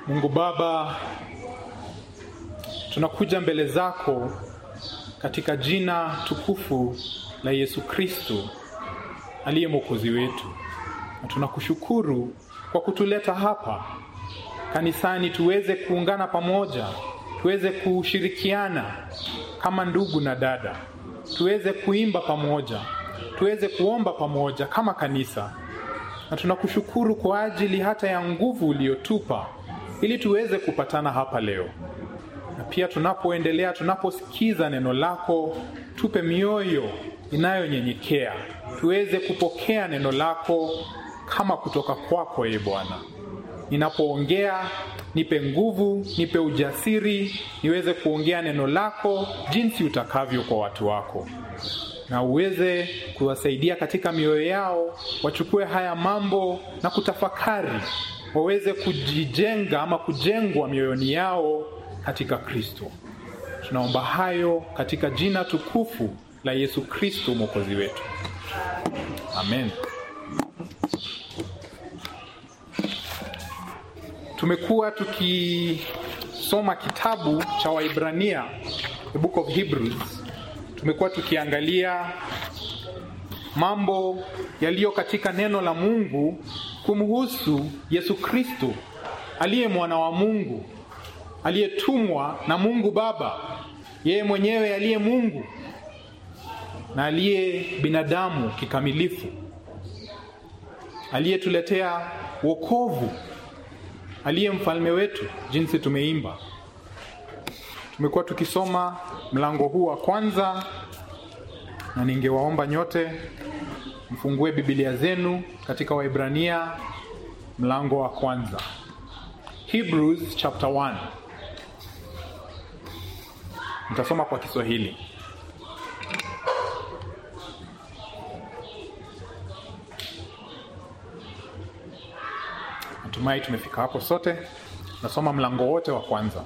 Mungu Baba, tunakuja mbele zako katika jina tukufu la Yesu Kristo aliye mwokozi wetu, na tunakushukuru kwa kutuleta hapa kanisani tuweze kuungana pamoja, tuweze kushirikiana kama ndugu na dada, tuweze kuimba pamoja, tuweze kuomba pamoja kama kanisa, na tunakushukuru kwa ajili hata ya nguvu uliyotupa ili tuweze kupatana hapa leo. Na pia tunapoendelea, tunaposikiza neno lako, tupe mioyo inayonyenyekea, tuweze kupokea neno lako kama kutoka kwako, ee Bwana. Ninapoongea nipe nguvu, nipe ujasiri, niweze kuongea neno lako jinsi utakavyo kwa watu wako, na uweze kuwasaidia katika mioyo yao wachukue haya mambo na kutafakari, waweze kujijenga ama kujengwa mioyoni yao katika Kristo. Tunaomba hayo katika jina tukufu la Yesu Kristo mwokozi wetu, amen. Tumekuwa tukisoma kitabu cha Waibrania, the book of Hebrews. Tumekuwa tukiangalia mambo yaliyo katika neno la Mungu kumhusu Yesu Kristo aliye mwana wa Mungu, aliyetumwa na Mungu Baba, yeye mwenyewe aliye Mungu na aliye binadamu kikamilifu, aliyetuletea wokovu aliye mfalme wetu, jinsi tumeimba. Tumekuwa tukisoma mlango huu wa kwanza, na ningewaomba nyote mfungue Biblia zenu katika Waibrania mlango wa kwanza, Hebrews chapter 1. Nitasoma kwa Kiswahili. Natumai tumefika hapo sote. Nasoma mlango wote wa kwanza.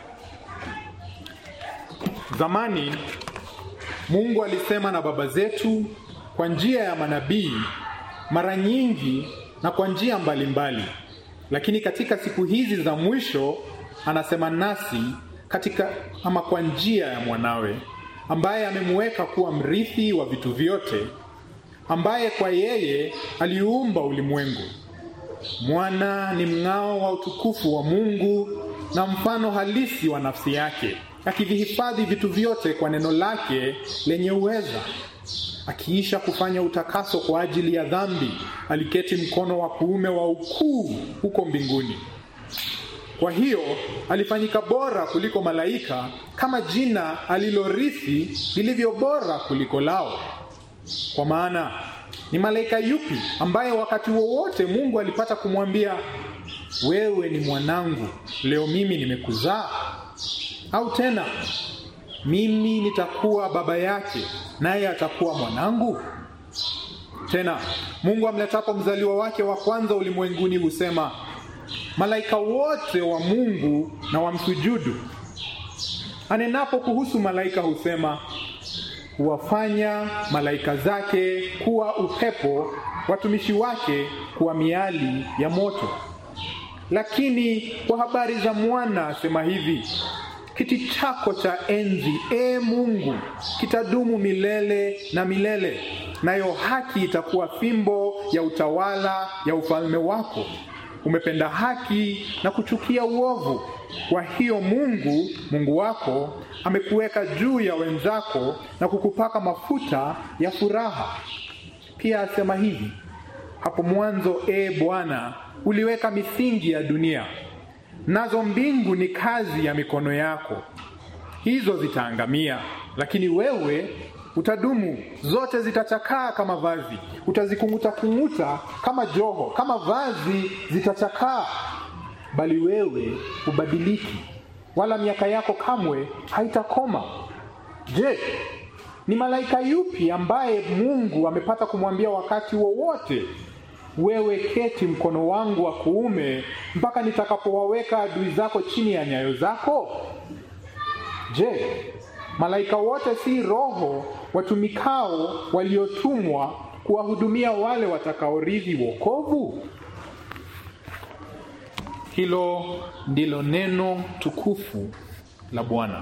Zamani Mungu alisema na baba zetu kwa njia ya manabii mara nyingi na kwa njia mbalimbali, lakini katika siku hizi za mwisho anasema nasi katika ama kwa njia ya mwanawe, ambaye amemweka kuwa mrithi wa vitu vyote, ambaye kwa yeye aliumba ulimwengu. Mwana ni mng'ao wa utukufu wa Mungu na mfano halisi wa nafsi yake, akivihifadhi vitu vyote kwa neno lake lenye uweza. Akiisha kufanya utakaso kwa ajili ya dhambi, aliketi mkono wa kuume wa ukuu huko mbinguni. Kwa hiyo alifanyika bora kuliko malaika, kama jina alilorithi lilivyo bora kuliko lao. Kwa maana ni malaika yupi ambaye wakati wowote Mungu alipata kumwambia wewe ni mwanangu, leo mimi nimekuzaa? Au tena mimi nitakuwa baba yake naye atakuwa mwanangu? Tena Mungu amletapo mzaliwa wake wa kwanza ulimwenguni husema, malaika wote wa Mungu na wamsujudu. Anenapo kuhusu malaika husema huwafanya malaika zake kuwa upepo, watumishi wake kuwa miali ya moto. Lakini kwa habari za mwana asema hivi: kiti chako cha enzi, e Mungu, kitadumu milele na milele, nayo haki itakuwa fimbo ya utawala ya ufalme wako. Umependa haki na kuchukia uovu. Kwa hiyo Mungu Mungu wako amekuweka juu ya wenzako na kukupaka mafuta ya furaha. Pia asema hivi: hapo mwanzo, e Bwana, uliweka misingi ya dunia, nazo mbingu ni kazi ya mikono yako. Hizo zitaangamia, lakini wewe utadumu. Zote zitachakaa kama vazi, utazikung'uta kung'uta kama joho, kama vazi zitachakaa, bali wewe hubadiliki, wala miaka yako kamwe haitakoma. Je, ni malaika yupi ambaye Mungu amepata kumwambia wakati wowote, wewe keti mkono wangu wa kuume mpaka nitakapowaweka adui zako chini ya nyayo zako? Je, malaika wote si roho watumikao waliotumwa kuwahudumia wale watakaorithi wokovu? Hilo ndilo neno tukufu la Bwana.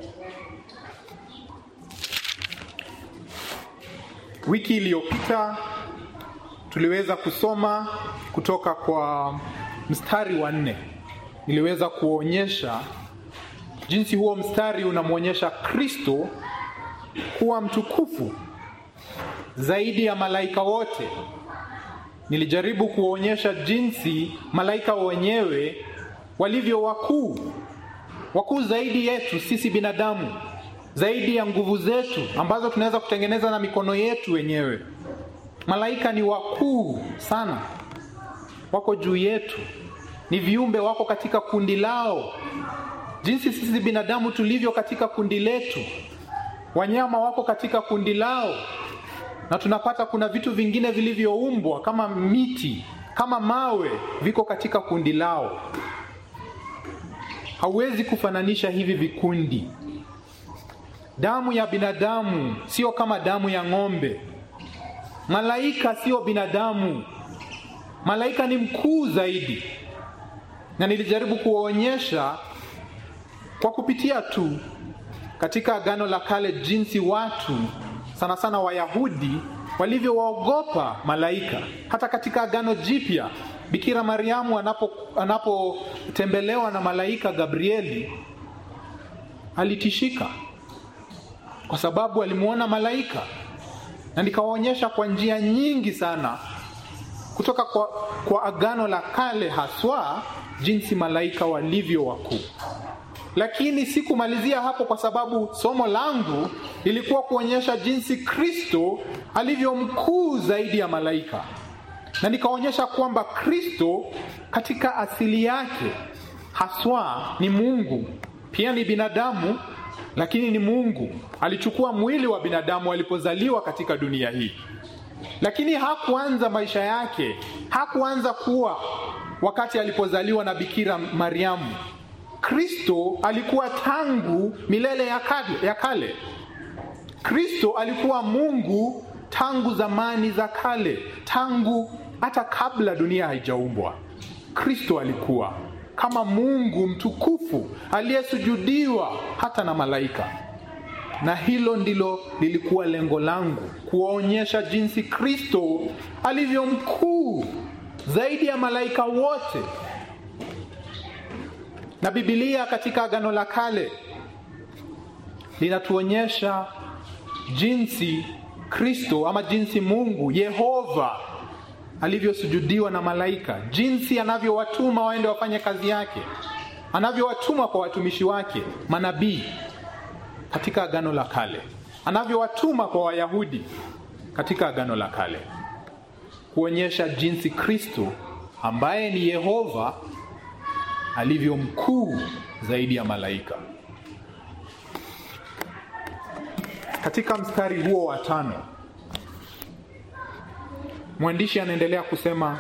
Wiki iliyopita tuliweza kusoma kutoka kwa mstari wa nne. Niliweza kuonyesha jinsi huo mstari unamwonyesha Kristo kuwa mtukufu zaidi ya malaika wote. Nilijaribu kuonyesha jinsi malaika wenyewe walivyo wakuu, wakuu zaidi yetu sisi binadamu, zaidi ya nguvu zetu ambazo tunaweza kutengeneza na mikono yetu wenyewe. Malaika ni wakuu sana, wako juu yetu, ni viumbe, wako katika kundi lao, jinsi sisi binadamu tulivyo katika kundi letu. Wanyama wako katika kundi lao, na tunapata kuna vitu vingine vilivyoumbwa kama miti, kama mawe, viko katika kundi lao. Hauwezi kufananisha hivi vikundi. Damu ya binadamu sio kama damu ya ng'ombe. Malaika sio binadamu. Malaika ni mkuu zaidi, na nilijaribu kuwaonyesha kwa kupitia tu katika Agano la Kale jinsi watu sana sana Wayahudi walivyowaogopa malaika. Hata katika Agano Jipya Bikira Mariamu anapo anapotembelewa na malaika Gabrieli alitishika kwa sababu alimwona malaika, na nikawaonyesha kwa njia nyingi sana kutoka kwa, kwa Agano la Kale haswa jinsi malaika walivyo wakuu. Lakini sikumalizia hapo, kwa sababu somo langu lilikuwa kuonyesha jinsi Kristo alivyo mkuu zaidi ya malaika, na nikaonyesha kwamba Kristo katika asili yake haswa ni Mungu, pia ni binadamu, lakini ni Mungu. Alichukua mwili wa binadamu alipozaliwa katika dunia hii, lakini hakuanza maisha yake, hakuanza kuwa wakati alipozaliwa na Bikira Mariamu. Kristo alikuwa tangu milele ya kale, ya kale. Kristo alikuwa Mungu tangu zamani za kale, tangu hata kabla dunia haijaumbwa. Kristo alikuwa kama Mungu mtukufu aliyesujudiwa hata na malaika, na hilo ndilo lilikuwa lengo langu, kuwaonyesha jinsi Kristo alivyo mkuu zaidi ya malaika wote na Biblia katika Agano la Kale linatuonyesha jinsi Kristo ama jinsi Mungu Yehova alivyosujudiwa na malaika, jinsi anavyowatuma waende wafanye kazi yake, anavyowatuma kwa watumishi wake manabii katika Agano la Kale, anavyowatuma kwa Wayahudi katika Agano la Kale, kuonyesha jinsi Kristo ambaye ni Yehova alivyo mkuu zaidi ya malaika. Katika mstari huo wa tano, mwandishi anaendelea kusema,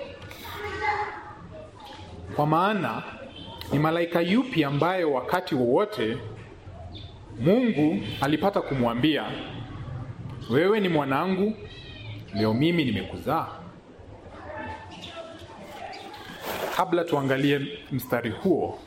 kwa maana ni malaika yupi ambaye wakati wowote Mungu alipata kumwambia, wewe ni mwanangu, leo mimi nimekuzaa? Kabla tuangalie mstari huo,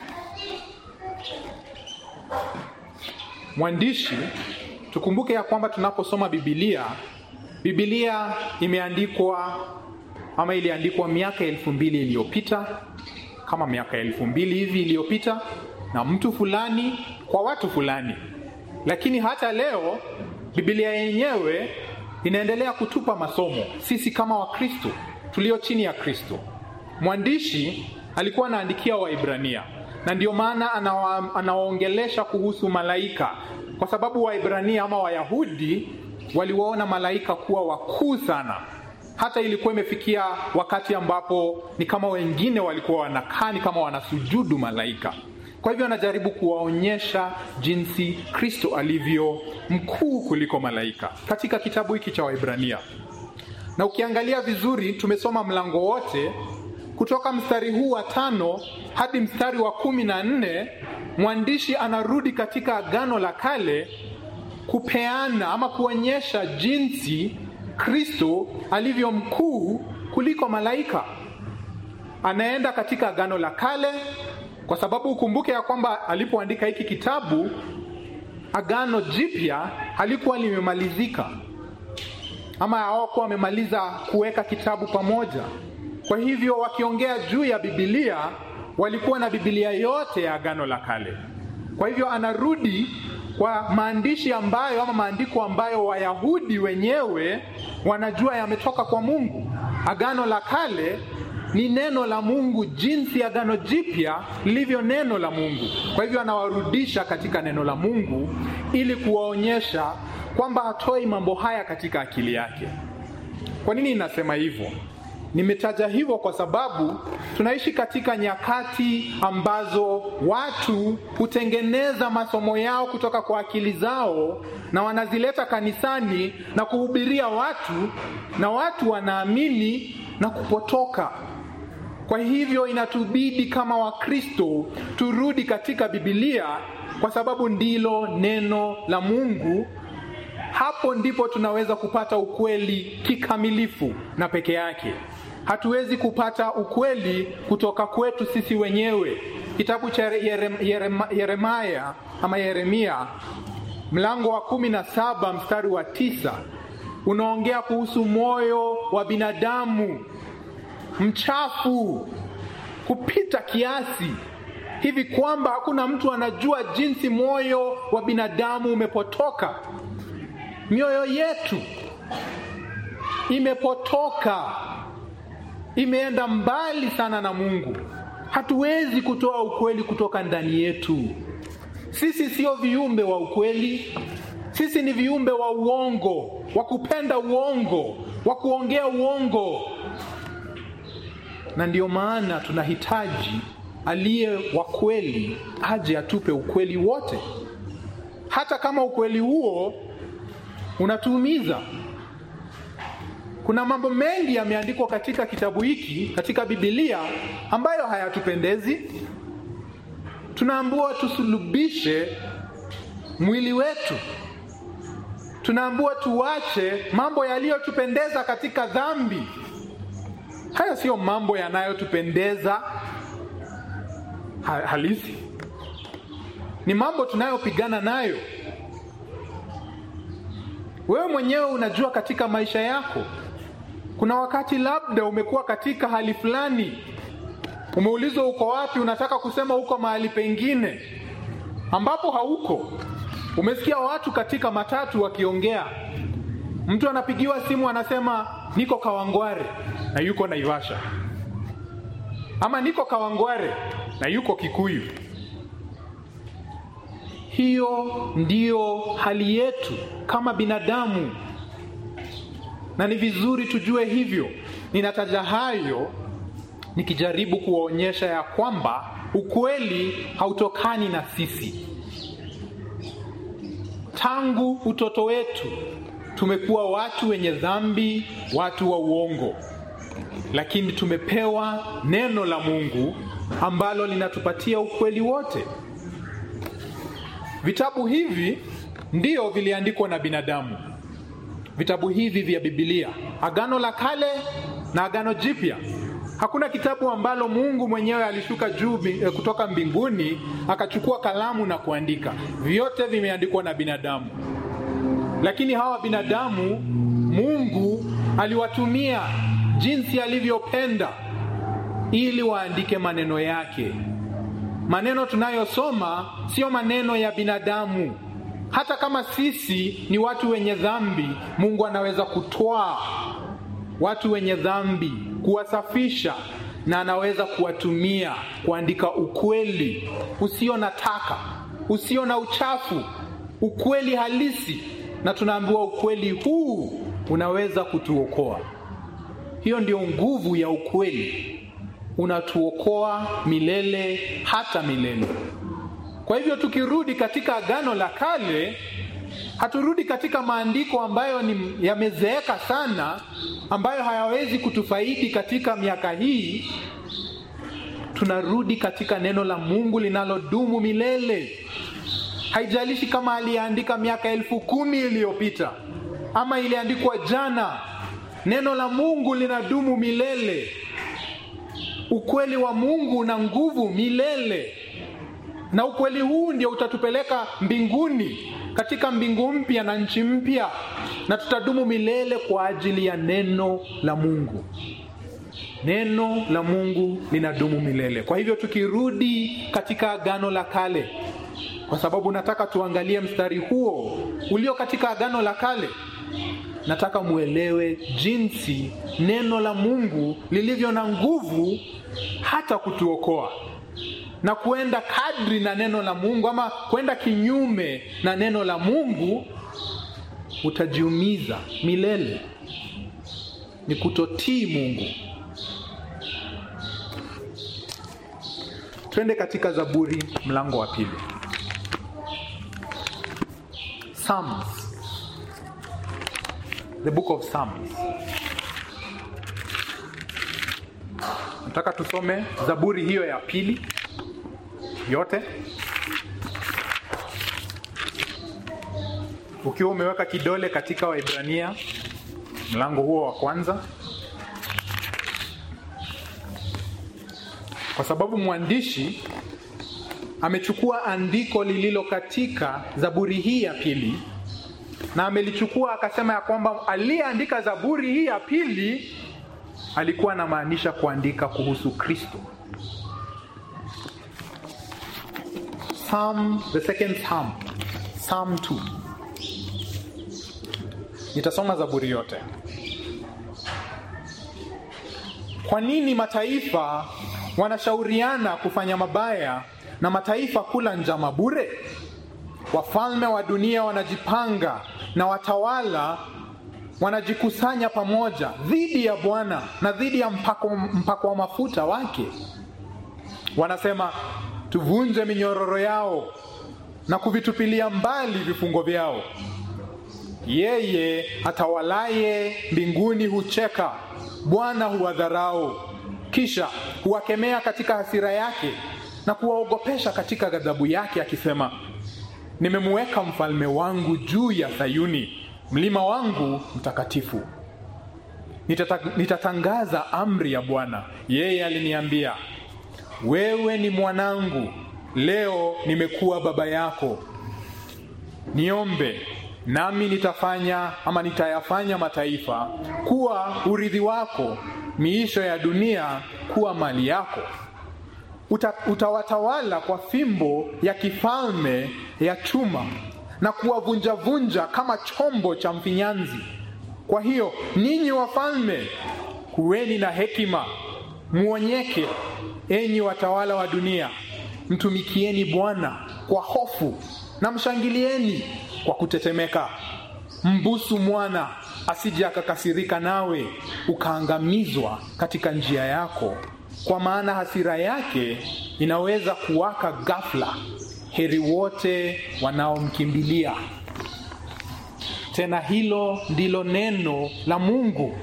mwandishi, tukumbuke ya kwamba tunaposoma Biblia, Biblia imeandikwa ama iliandikwa miaka elfu mbili iliyopita, kama miaka elfu mbili hivi iliyopita, na mtu fulani kwa watu fulani. Lakini hata leo Biblia yenyewe inaendelea kutupa masomo sisi kama Wakristo tulio chini ya Kristo. Mwandishi alikuwa anaandikia Waibrania na ndio maana anawa, anawaongelesha kuhusu malaika, kwa sababu Waibrania ama Wayahudi waliwaona malaika kuwa wakuu sana, hata ilikuwa imefikia wakati ambapo ni kama wengine walikuwa wanakaa ni kama wanasujudu malaika. Kwa hivyo anajaribu kuwaonyesha jinsi Kristo alivyo mkuu kuliko malaika katika kitabu hiki cha Waibrania. Na ukiangalia vizuri, tumesoma mlango wote kutoka mstari huu wa tano hadi mstari wa kumi na nne mwandishi anarudi katika Agano la Kale kupeana ama kuonyesha jinsi Kristo alivyo mkuu kuliko malaika. anaenda katika Agano la Kale, kwa sababu ukumbuke ya kwamba alipoandika hiki kitabu Agano Jipya halikuwa limemalizika ama hawakuwa wamemaliza kuweka kitabu pamoja. Kwa hivyo wakiongea juu ya Biblia walikuwa na Biblia yote ya Agano la Kale. Kwa hivyo anarudi kwa maandishi ambayo ama maandiko ambayo Wayahudi wenyewe wanajua yametoka kwa Mungu. Agano la Kale ni neno la Mungu jinsi Agano Jipya lilivyo neno la Mungu. Kwa hivyo anawarudisha katika neno la Mungu ili kuwaonyesha kwamba hatoi mambo haya katika akili yake. Kwa nini inasema hivyo? Nimetaja hivyo kwa sababu tunaishi katika nyakati ambazo watu hutengeneza masomo yao kutoka kwa akili zao na wanazileta kanisani na kuhubiria watu, na watu wanaamini na kupotoka. Kwa hivyo inatubidi kama Wakristo turudi katika Biblia kwa sababu ndilo neno la Mungu. Hapo ndipo tunaweza kupata ukweli kikamilifu na peke yake. Hatuwezi kupata ukweli kutoka kwetu sisi wenyewe. Kitabu cha Yerem, Yerem, Yeremaya ama Yeremia mlango wa kumi na saba mstari wa tisa unaongea kuhusu moyo wa binadamu mchafu kupita kiasi hivi kwamba hakuna mtu anajua jinsi moyo wa binadamu umepotoka. Mioyo yetu imepotoka, imeenda mbali sana na Mungu. Hatuwezi kutoa ukweli kutoka ndani yetu. Sisi sio viumbe wa ukweli, sisi ni viumbe wa uongo, wa kupenda uongo, wa kuongea uongo, na ndiyo maana tunahitaji aliye wa kweli aje atupe ukweli wote, hata kama ukweli huo unatuumiza. Kuna mambo mengi yameandikwa katika kitabu hiki, katika Biblia ambayo hayatupendezi. Tunaambiwa tusulubishe mwili wetu, tunaambiwa tuache mambo yaliyotupendeza katika dhambi. Haya siyo mambo yanayotupendeza halisi, ni mambo tunayopigana nayo. Wewe mwenyewe unajua katika maisha yako, kuna wakati labda umekuwa katika hali fulani, umeulizwa uko wapi, unataka kusema uko mahali pengine ambapo hauko. Umesikia watu katika matatu wakiongea, mtu anapigiwa simu anasema niko Kawangware na yuko Naivasha, ama niko Kawangware na yuko Kikuyu. Hiyo ndiyo hali yetu kama binadamu, na ni vizuri tujue hivyo. Ninataja hayo nikijaribu kuwaonyesha ya kwamba ukweli hautokani na sisi. Tangu utoto wetu tumekuwa watu wenye dhambi, watu wa uongo, lakini tumepewa neno la Mungu ambalo linatupatia ukweli wote. Vitabu hivi ndio viliandikwa na binadamu, vitabu hivi vya Biblia, Agano la Kale na Agano Jipya. Hakuna kitabu ambalo Mungu mwenyewe alishuka juu kutoka mbinguni akachukua kalamu na kuandika. Vyote vimeandikwa na binadamu, lakini hawa binadamu Mungu aliwatumia jinsi alivyopenda ili waandike maneno yake. Maneno tunayosoma sio maneno ya binadamu. Hata kama sisi ni watu wenye dhambi, Mungu anaweza kutwaa watu wenye dhambi, kuwasafisha, na anaweza kuwatumia kuandika ukweli usio na taka, usio na uchafu, ukweli halisi, na tunaambiwa ukweli huu unaweza kutuokoa. Hiyo ndio nguvu ya ukweli unatuokoa milele hata milele. Kwa hivyo tukirudi katika Agano la Kale, haturudi katika maandiko ambayo ni yamezeeka sana, ambayo hayawezi kutufaidi katika miaka hii. Tunarudi katika neno la Mungu linalodumu milele. Haijalishi kama aliandika miaka elfu kumi iliyopita ama iliandikwa jana, neno la Mungu linadumu milele. ukweli wa Mungu una nguvu milele, na ukweli huu ndio utatupeleka mbinguni, katika mbingu mpya na nchi mpya, na tutadumu milele kwa ajili ya neno la Mungu. Neno la Mungu linadumu milele. Kwa hivyo tukirudi katika Agano la Kale, kwa sababu nataka tuangalie mstari huo ulio katika Agano la Kale, nataka muelewe jinsi neno la Mungu lilivyo na nguvu hata kutuokoa na kuenda kadri na neno la Mungu ama kwenda kinyume na neno la Mungu, utajiumiza milele. Ni kutotii Mungu. Twende katika Zaburi mlango wa pili. Psalms. The book of Psalms. Nataka tusome Zaburi hiyo ya pili yote, ukiwa umeweka kidole katika Waibrania mlango huo wa kwanza, kwa sababu mwandishi amechukua andiko lililo katika Zaburi hii ya pili na amelichukua akasema ya kwamba aliyeandika Zaburi hii ya pili alikuwa anamaanisha kuandika kuhusu Kristo. Psalm, the second Psalm, Psalm 2. Nitasoma Zaburi yote. Kwa nini mataifa wanashauriana kufanya mabaya na mataifa kula njama bure? Wafalme wa dunia wanajipanga na watawala wanajikusanya pamoja dhidi ya Bwana na dhidi ya mpako, mpako wa mafuta wake. Wanasema, tuvunje minyororo yao na kuvitupilia mbali vifungo vyao. Yeye atawalaye mbinguni hucheka, Bwana huwadharau, kisha huwakemea katika hasira yake na kuwaogopesha katika ghadhabu yake, akisema, nimemuweka mfalme wangu juu ya Sayuni, mlima wangu mtakatifu. Nitata, nitatangaza amri ya Bwana. Yeye aliniambia, wewe ni mwanangu, leo nimekuwa baba yako. Niombe nami nitafanya ama nitayafanya mataifa kuwa urithi wako, miisho ya dunia kuwa mali yako. Uta, utawatawala kwa fimbo ya kifalme ya chuma na kuwavunjavunja kama chombo cha mfinyanzi. Kwa hiyo ninyi wafalme, kuweni na hekima, muonyeke, enyi watawala wa dunia. Mtumikieni Bwana kwa hofu na mshangilieni kwa kutetemeka. Mbusu mwana asije akakasirika nawe ukaangamizwa katika njia yako, kwa maana hasira yake inaweza kuwaka ghafla. Heri wote wanaomkimbilia. Tena hilo ndilo neno la Mungu.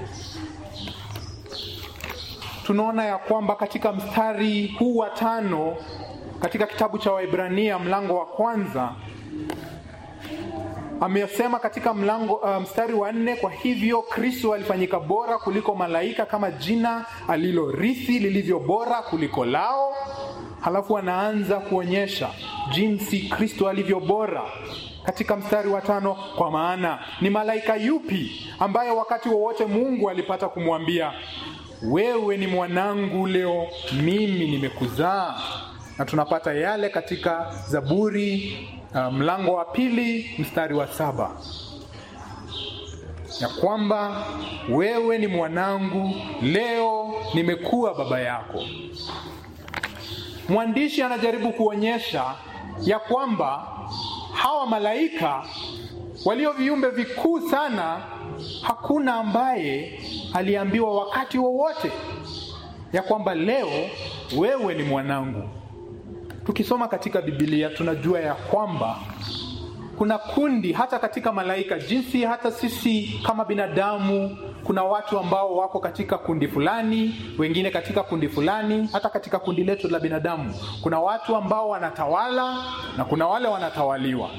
Tunaona ya kwamba katika mstari huu wa tano katika kitabu cha Waibrania mlango wa kwanza amesema katika mlango uh, mstari wa nne, kwa hivyo Kristo alifanyika bora kuliko malaika kama jina alilorithi lilivyo bora kuliko lao. Halafu anaanza kuonyesha jinsi Kristo alivyo bora katika mstari wa tano, kwa maana ni malaika yupi ambaye wakati wowote Mungu alipata kumwambia wewe ni mwanangu, leo mimi nimekuzaa? Na tunapata yale katika Zaburi uh, mlango wa pili mstari wa saba ya kwamba wewe ni mwanangu, leo nimekuwa baba yako. Mwandishi anajaribu kuonyesha ya kwamba hawa malaika walio viumbe vikuu sana, hakuna ambaye aliambiwa wakati wowote ya kwamba leo wewe ni mwanangu. Tukisoma katika Biblia tunajua ya kwamba kuna kundi hata katika malaika, jinsi hata sisi kama binadamu, kuna watu ambao wako katika kundi fulani, wengine katika kundi fulani. Hata katika kundi letu la binadamu kuna watu ambao wanatawala na kuna wale wanatawaliwa.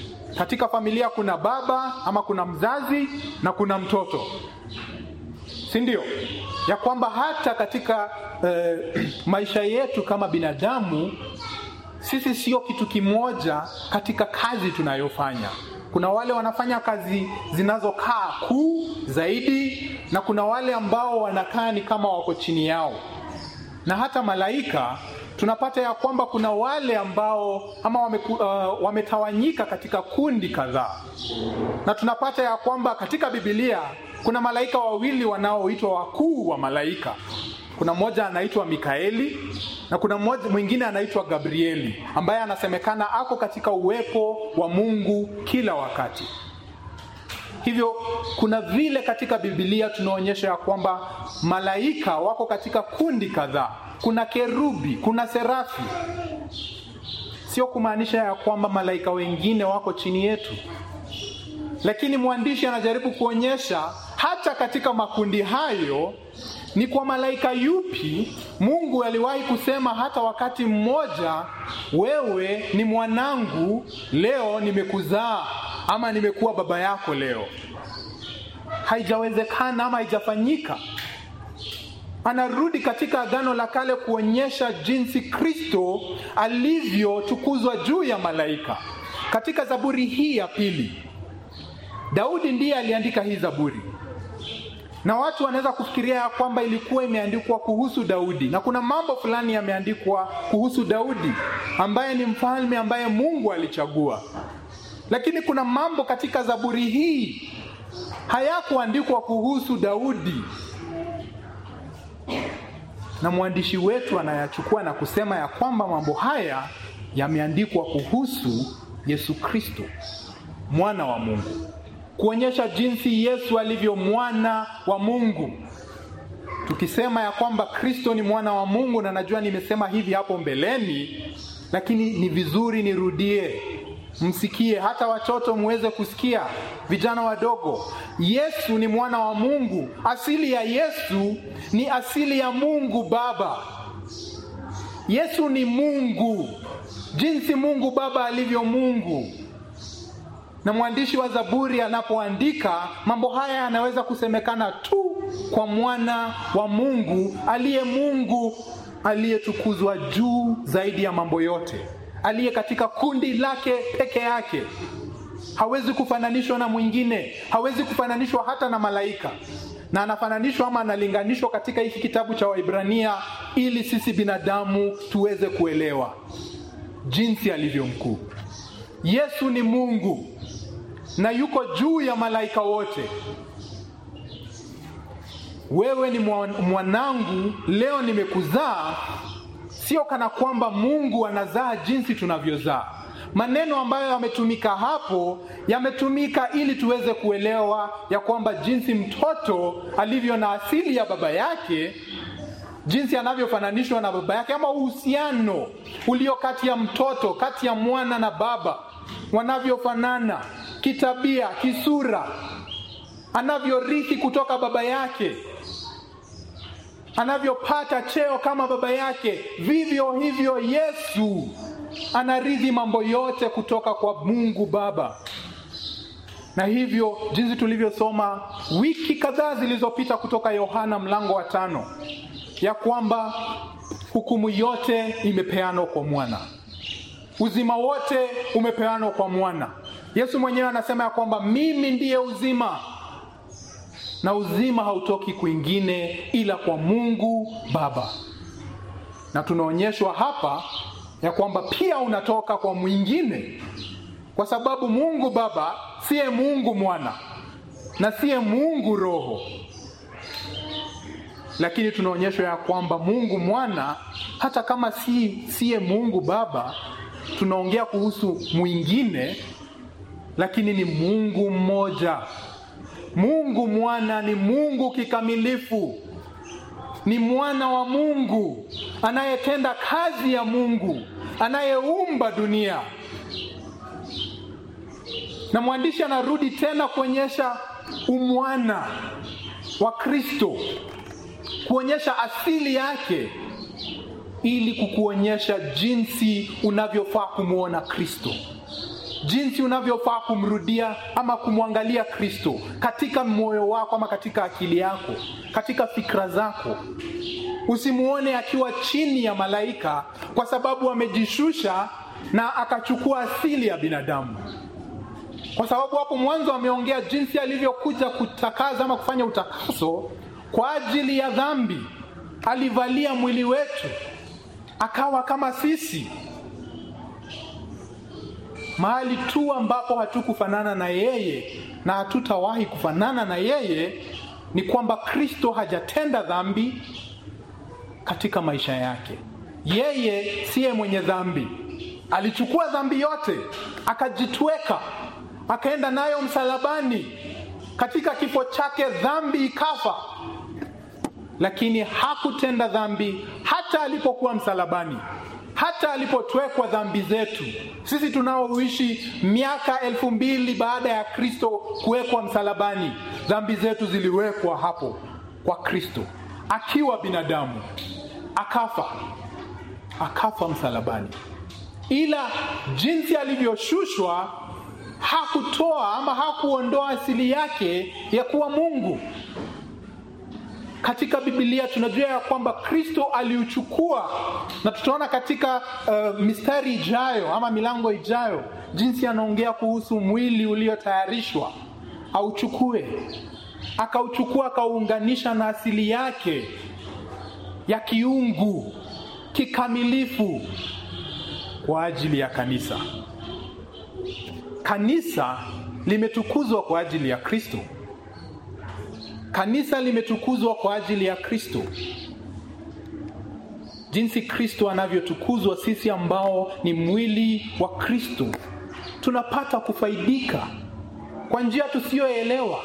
Katika familia kuna baba ama kuna mzazi na kuna mtoto. si ndio? Ya kwamba hata katika eh, maisha yetu kama binadamu sisi sio kitu kimoja katika kazi tunayofanya. Kuna wale wanafanya kazi zinazokaa kuu zaidi, na kuna wale ambao wanakaa ni kama wako chini yao, na hata malaika tunapata ya kwamba kuna wale ambao ama wame, uh, wametawanyika katika kundi kadhaa, na tunapata ya kwamba katika Biblia kuna malaika wawili wanaoitwa wakuu wa malaika. Kuna mmoja anaitwa Mikaeli na kuna mmoja mwingine anaitwa Gabrieli ambaye anasemekana ako katika uwepo wa Mungu kila wakati. Hivyo kuna vile katika Biblia tunaonyesha ya kwamba malaika wako katika kundi kadhaa. Kuna kerubi, kuna serafi. Sio kumaanisha ya kwamba malaika wengine wako chini yetu, lakini mwandishi anajaribu kuonyesha hata katika makundi hayo ni kwa malaika yupi Mungu aliwahi kusema hata wakati mmoja, wewe ni mwanangu, leo nimekuzaa, ama nimekuwa baba yako leo. Haijawezekana ama haijafanyika. Anarudi katika Agano la Kale kuonyesha jinsi Kristo alivyotukuzwa juu ya malaika. Katika Zaburi hii ya pili, Daudi ndiye aliandika hii Zaburi na watu wanaweza kufikiria ya kwamba ilikuwa imeandikwa kuhusu Daudi, na kuna mambo fulani yameandikwa kuhusu Daudi ambaye ni mfalme ambaye Mungu alichagua, lakini kuna mambo katika Zaburi hii hayakuandikwa kuhusu Daudi, na mwandishi wetu anayachukua na kusema ya kwamba mambo haya yameandikwa kuhusu Yesu Kristo, mwana wa Mungu kuonyesha jinsi Yesu alivyo mwana wa Mungu. Tukisema ya kwamba Kristo ni mwana wa Mungu, na najua nimesema hivi hapo mbeleni, lakini ni vizuri nirudie, msikie, hata watoto muweze kusikia, vijana wadogo. Yesu ni mwana wa Mungu. Asili ya Yesu ni asili ya Mungu Baba. Yesu ni Mungu, jinsi Mungu Baba alivyo Mungu na mwandishi wa Zaburi anapoandika mambo haya yanaweza kusemekana tu kwa mwana wa Mungu aliye Mungu aliyetukuzwa juu zaidi ya mambo yote, aliye katika kundi lake peke yake. Hawezi kufananishwa na mwingine, hawezi kufananishwa hata na malaika, na anafananishwa ama analinganishwa katika hiki kitabu cha Waibrania ili sisi binadamu tuweze kuelewa jinsi alivyo mkuu. Yesu ni Mungu na yuko juu ya malaika wote. Wewe ni mwanangu, leo nimekuzaa. Sio kana kwamba Mungu anazaa jinsi tunavyozaa. Maneno ambayo yametumika hapo yametumika ili tuweze kuelewa ya kwamba jinsi mtoto alivyo na asili ya baba yake, jinsi anavyofananishwa na baba yake, ama uhusiano ulio kati ya mtoto, kati ya mwana na baba, wanavyofanana kitabia, kisura, anavyorithi kutoka baba yake, anavyopata cheo kama baba yake, vivyo hivyo Yesu anarithi mambo yote kutoka kwa Mungu Baba. Na hivyo jinsi tulivyosoma wiki kadhaa zilizopita kutoka Yohana mlango wa tano, ya kwamba hukumu yote imepeanwa kwa mwana, uzima wote umepeanwa kwa mwana. Yesu mwenyewe anasema ya kwamba mimi ndiye uzima, na uzima hautoki kwingine ila kwa Mungu Baba. Na tunaonyeshwa hapa ya kwamba pia unatoka kwa mwingine, kwa sababu Mungu Baba siye Mungu Mwana na siye Mungu Roho, lakini tunaonyeshwa ya kwamba Mungu Mwana hata kama si siye Mungu Baba, tunaongea kuhusu mwingine lakini ni Mungu mmoja. Mungu Mwana ni Mungu kikamilifu, ni mwana wa Mungu anayetenda kazi ya Mungu, anayeumba dunia. Na mwandishi anarudi tena kuonyesha umwana wa Kristo, kuonyesha asili yake, ili kukuonyesha jinsi unavyofaa kumwona Kristo jinsi unavyofaa kumrudia ama kumwangalia Kristo katika moyo wako ama katika akili yako, katika fikra zako. Usimuone akiwa chini ya malaika kwa sababu amejishusha na akachukua asili ya binadamu, kwa sababu hapo mwanzo ameongea jinsi alivyokuja kutakaza ama kufanya utakaso kwa ajili ya dhambi. Alivalia mwili wetu akawa kama sisi. Mahali tu ambapo hatukufanana na yeye na hatutawahi kufanana na yeye ni kwamba Kristo hajatenda dhambi katika maisha yake. Yeye siye mwenye dhambi, alichukua dhambi yote akajitweka, akaenda nayo msalabani. Katika kifo chake dhambi ikafa, lakini hakutenda dhambi hata alipokuwa msalabani, hata alipotwekwa dhambi zetu. Sisi tunaoishi miaka elfu mbili baada ya Kristo kuwekwa msalabani, dhambi zetu ziliwekwa hapo kwa Kristo akiwa binadamu, akafa, akafa msalabani. Ila jinsi alivyoshushwa hakutoa ama hakuondoa asili yake ya kuwa Mungu. Katika Biblia tunajua ya kwamba Kristo aliuchukua, na tutaona katika uh, mistari ijayo ama milango ijayo jinsi anaongea kuhusu mwili uliotayarishwa auchukue, akauchukua akauunganisha na asili yake ya kiungu kikamilifu kwa ajili ya kanisa. Kanisa limetukuzwa kwa ajili ya Kristo. Kanisa limetukuzwa kwa ajili ya Kristo. Jinsi Kristo anavyotukuzwa, sisi ambao ni mwili wa Kristo tunapata kufaidika kwa njia tusiyoelewa.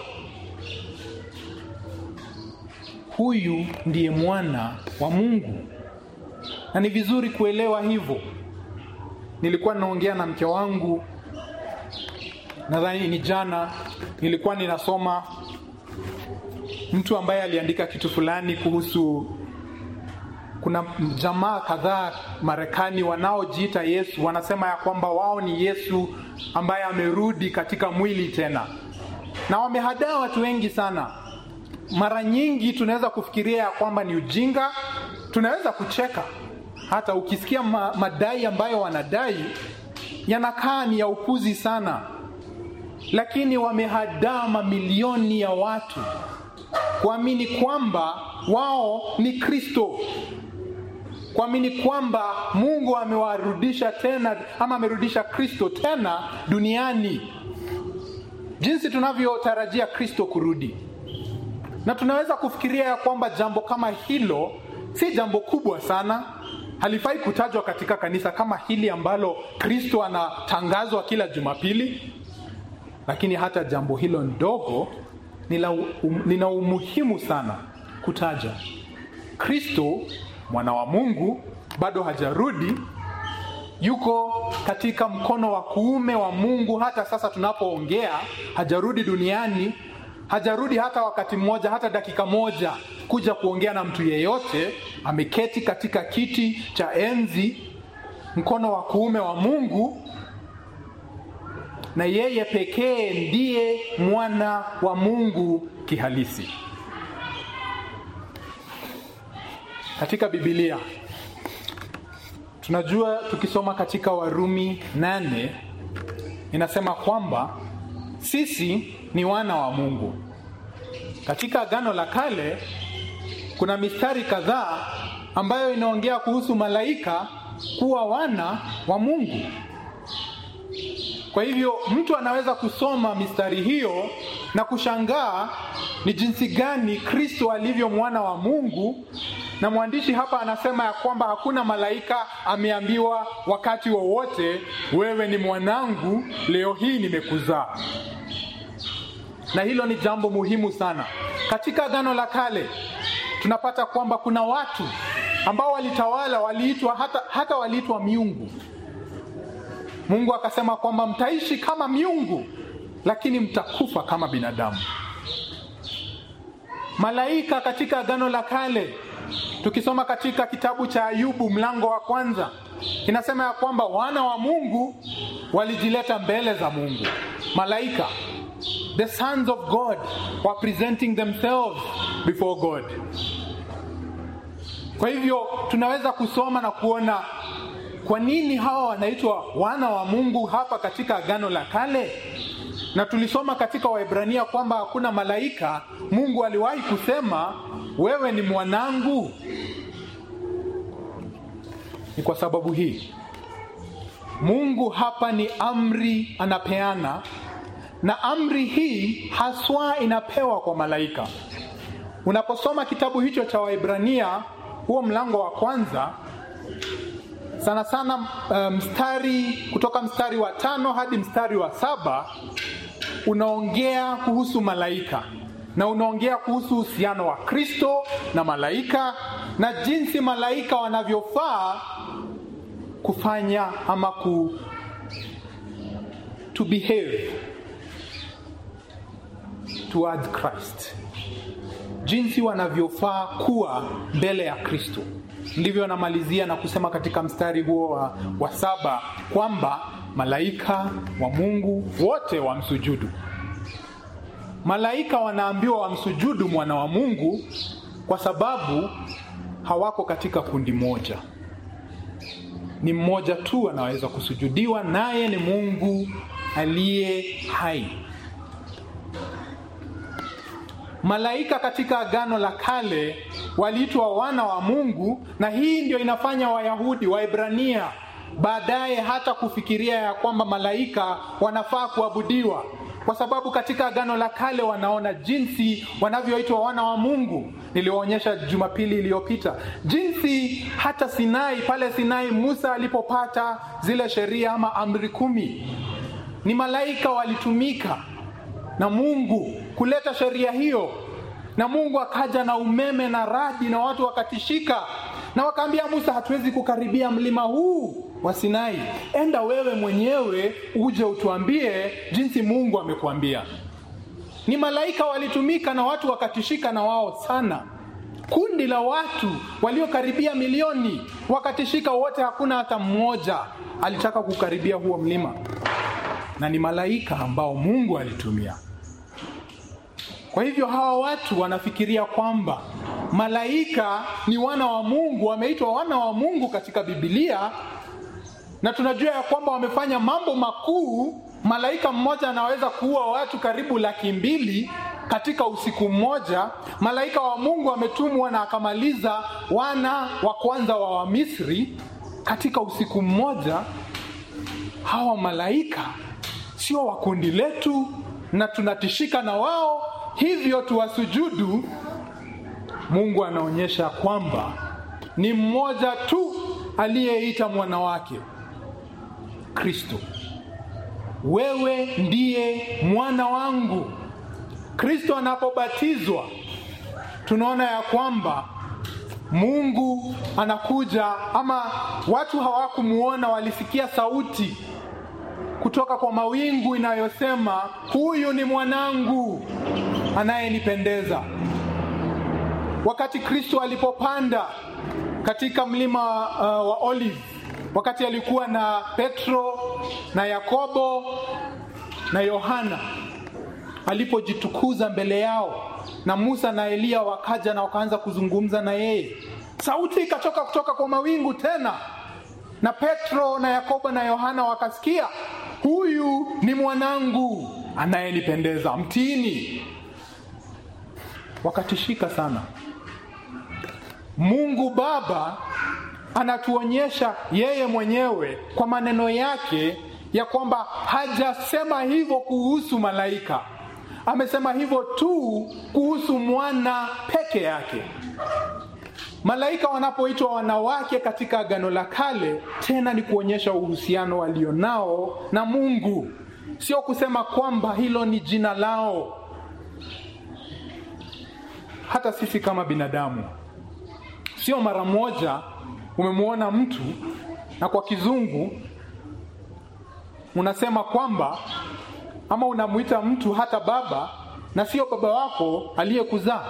Huyu ndiye mwana wa Mungu, na ni vizuri kuelewa hivyo. Nilikuwa ninaongea na mke wangu, nadhani ni jana, nilikuwa ninasoma mtu ambaye aliandika kitu fulani kuhusu kuna jamaa kadhaa Marekani wanaojiita Yesu, wanasema ya kwamba wao ni Yesu ambaye amerudi katika mwili tena, na wamehadaa watu wengi sana. Mara nyingi tunaweza kufikiria ya kwamba ni ujinga, tunaweza kucheka hata ukisikia ma madai ambayo wanadai yanakaa ni ya upuzi sana, lakini wamehadaa mamilioni ya watu kuamini kwamba wao ni Kristo, kuamini kwamba Mungu amewarudisha tena ama amerudisha Kristo tena duniani, jinsi tunavyotarajia Kristo kurudi. Na tunaweza kufikiria ya kwamba jambo kama hilo si jambo kubwa sana, halifai kutajwa katika kanisa kama hili ambalo Kristo anatangazwa kila Jumapili, lakini hata jambo hilo ndogo lina umuhimu sana kutaja. Kristo mwana wa Mungu bado hajarudi, yuko katika mkono wa kuume wa Mungu hata sasa tunapoongea. Hajarudi duniani, hajarudi hata wakati mmoja, hata dakika moja kuja kuongea na mtu yeyote. Ameketi katika kiti cha enzi, mkono wa kuume wa Mungu na yeye pekee ndiye mwana wa Mungu kihalisi. Katika Biblia tunajua, tukisoma katika Warumi nane inasema kwamba sisi ni wana wa Mungu. Katika Agano la Kale kuna mistari kadhaa ambayo inaongea kuhusu malaika kuwa wana wa Mungu. Kwa hivyo mtu anaweza kusoma mistari hiyo na kushangaa ni jinsi gani Kristo alivyo mwana wa Mungu, na mwandishi hapa anasema ya kwamba hakuna malaika ameambiwa wakati wowote wa wewe ni mwanangu, leo hii nimekuzaa. Na hilo ni jambo muhimu sana. Katika Agano la Kale tunapata kwamba kuna watu ambao walitawala, waliitwa hata, hata waliitwa miungu. Mungu akasema kwamba mtaishi kama miungu, lakini mtakufa kama binadamu. Malaika katika Agano la Kale, tukisoma katika kitabu cha Ayubu mlango wa kwanza, inasema ya kwamba wana wa Mungu walijileta mbele za Mungu. Malaika, the sons of God were presenting themselves before God. Kwa hivyo tunaweza kusoma na kuona kwa nini hawa wanaitwa wana wa Mungu hapa katika Agano la Kale, na tulisoma katika Waebrania kwamba hakuna malaika Mungu aliwahi kusema wewe ni mwanangu. Ni kwa sababu hii Mungu hapa ni amri anapeana, na amri hii haswa inapewa kwa malaika. Unaposoma kitabu hicho cha Waebrania, huo mlango wa kwanza, sana sana mstari um, kutoka mstari wa tano hadi mstari wa saba unaongea kuhusu malaika na unaongea kuhusu uhusiano wa Kristo na malaika na jinsi malaika wanavyofaa kufanya ama ku to behave towards Christ, jinsi wanavyofaa kuwa mbele ya Kristo. Ndivyo anamalizia na kusema katika mstari huo wa, wa saba kwamba malaika wa Mungu wote wamsujudu. Malaika wanaambiwa wamsujudu mwana wa Mungu kwa sababu hawako katika kundi moja. Ni mmoja tu anaweza kusujudiwa, naye ni Mungu aliye hai. Malaika katika Agano la Kale waliitwa wana wa Mungu, na hii ndio inafanya Wayahudi Waebrania baadaye hata kufikiria ya kwamba malaika wanafaa kuabudiwa, kwa sababu katika Agano la Kale wanaona jinsi wanavyoitwa wana wa Mungu. Niliwaonyesha Jumapili iliyopita jinsi hata Sinai, pale Sinai Musa alipopata zile sheria ama amri kumi, ni malaika walitumika na Mungu kuleta sheria hiyo, na Mungu akaja na umeme na radi na watu wakatishika, na wakaambia Musa, hatuwezi kukaribia mlima huu wa Sinai, enda wewe mwenyewe uje utuambie jinsi Mungu amekuambia. Ni malaika walitumika na watu wakatishika na wao sana. Kundi la watu waliokaribia milioni wakatishika wote, hakuna hata mmoja alitaka kukaribia huo mlima, na ni malaika ambao Mungu alitumia. Kwa hivyo hawa watu wanafikiria kwamba malaika ni wana wa Mungu, wameitwa wana wa Mungu katika Biblia, na tunajua ya kwamba wamefanya mambo makuu. Malaika mmoja anaweza kuua watu karibu laki mbili katika usiku mmoja. Malaika wa Mungu ametumwa na akamaliza wana wa kwanza wa Wamisri katika usiku mmoja. Hawa malaika sio wa kundi letu na tunatishika na wao, hivyo tuwasujudu. Mungu anaonyesha kwamba ni mmoja tu aliyeita mwana wake Kristo, wewe ndiye mwana wangu. Kristo anapobatizwa tunaona ya kwamba Mungu anakuja, ama watu hawakumuona, walisikia sauti kutoka kwa mawingu inayosema huyu ni mwanangu anayenipendeza. Wakati Kristo alipopanda katika mlima uh, wa Olive, wakati alikuwa na Petro na Yakobo na Yohana, alipojitukuza mbele yao, na Musa na Eliya wakaja na wakaanza kuzungumza na yeye, sauti ikatoka kutoka kwa mawingu tena, na Petro na Yakobo na Yohana wakasikia, huyu ni mwanangu anayenipendeza, mtini. Wakatishika sana. Mungu Baba anatuonyesha yeye mwenyewe kwa maneno yake ya kwamba hajasema hivyo kuhusu malaika, amesema hivyo tu kuhusu mwana peke yake. Malaika wanapoitwa wanawake katika Agano la Kale, tena ni kuonyesha uhusiano walionao na Mungu, sio kusema kwamba hilo ni jina lao. Hata sisi kama binadamu, sio mara moja umemwona mtu na kwa kizungu unasema kwamba ama unamwita mtu hata baba na sio baba wako aliyekuzaa,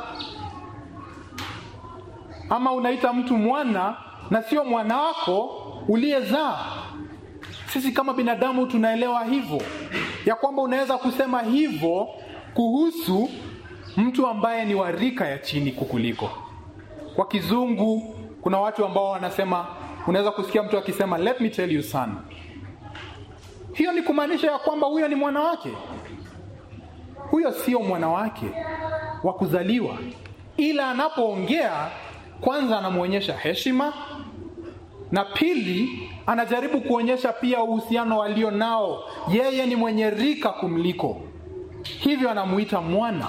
ama unaita mtu mwana na sio mwana wako uliyezaa. Sisi kama binadamu tunaelewa hivyo, ya kwamba unaweza kusema hivyo kuhusu mtu ambaye ni wa rika ya chini kukuliko. Kwa kizungu kuna watu ambao wanasema, unaweza kusikia mtu akisema let me tell you son. Hiyo ni kumaanisha ya kwamba huyo ni mwana wake. Huyo sio mwana wake wa kuzaliwa, ila anapoongea kwanza anamwonyesha heshima na pili anajaribu kuonyesha pia uhusiano walio nao. Yeye ni mwenye rika kumliko, hivyo anamuita mwana.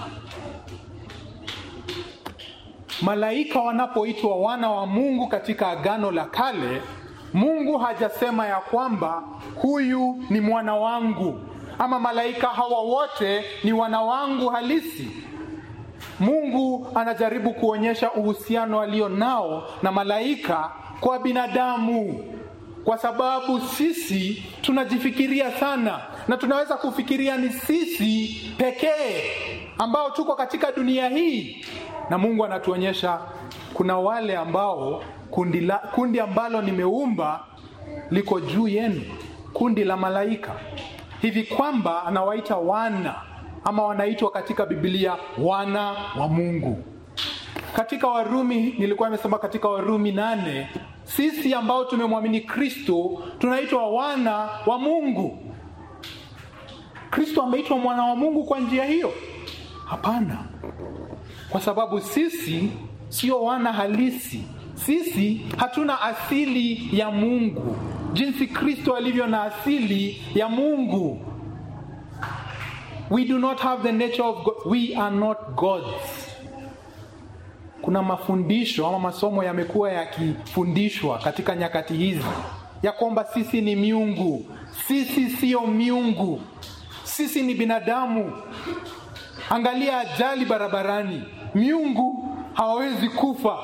Malaika wanapoitwa wana wa Mungu katika Agano la Kale, Mungu hajasema ya kwamba huyu ni mwana wangu ama malaika hawa wote ni wana wangu halisi. Mungu anajaribu kuonyesha uhusiano alio nao na malaika kwa binadamu, kwa sababu sisi tunajifikiria sana na tunaweza kufikiria ni sisi pekee ambao tuko katika dunia hii, na Mungu anatuonyesha kuna wale ambao kundi, la, kundi ambalo nimeumba liko juu yenu, kundi la malaika, hivi kwamba anawaita wana ama wanaitwa katika Biblia wana wa Mungu. Katika Warumi, nilikuwa nimesema katika Warumi nane, sisi ambao tumemwamini Kristo tunaitwa wana wa Mungu. Kristo ameitwa mwana wa Mungu kwa njia hiyo? Hapana, kwa sababu sisi sio wana halisi. Sisi hatuna asili ya Mungu jinsi Kristo alivyo na asili ya Mungu. We do not have the nature of God. We are not gods. Kuna mafundisho ama masomo yamekuwa yakifundishwa katika nyakati hizi ya kwamba sisi ni miungu. Sisi sio miungu, sisi ni binadamu. Angalia ajali barabarani, miungu hawawezi kufa.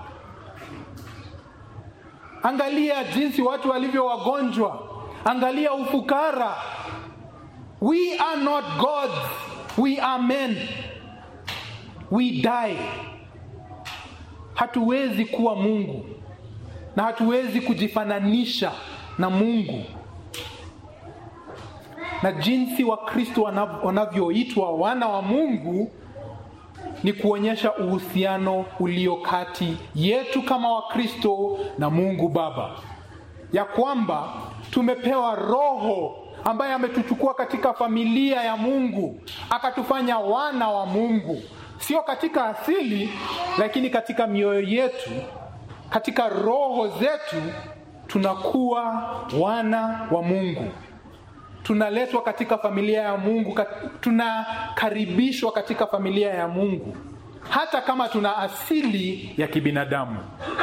Angalia jinsi watu walivyo wagonjwa, angalia ufukara. We are not gods, we are men. We die. Hatuwezi kuwa Mungu na hatuwezi kujifananisha na Mungu. Na jinsi Wakristo wanavyoitwa wana wa Mungu ni kuonyesha uhusiano ulio kati yetu kama Wakristo na Mungu Baba, ya kwamba tumepewa Roho ambaye ametuchukua katika familia ya Mungu akatufanya wana wa Mungu, sio katika asili, lakini katika mioyo yetu, katika roho zetu tunakuwa wana wa Mungu, tunaletwa katika familia ya Mungu, tunakaribishwa katika familia ya Mungu, hata kama tuna asili ya kibinadamu.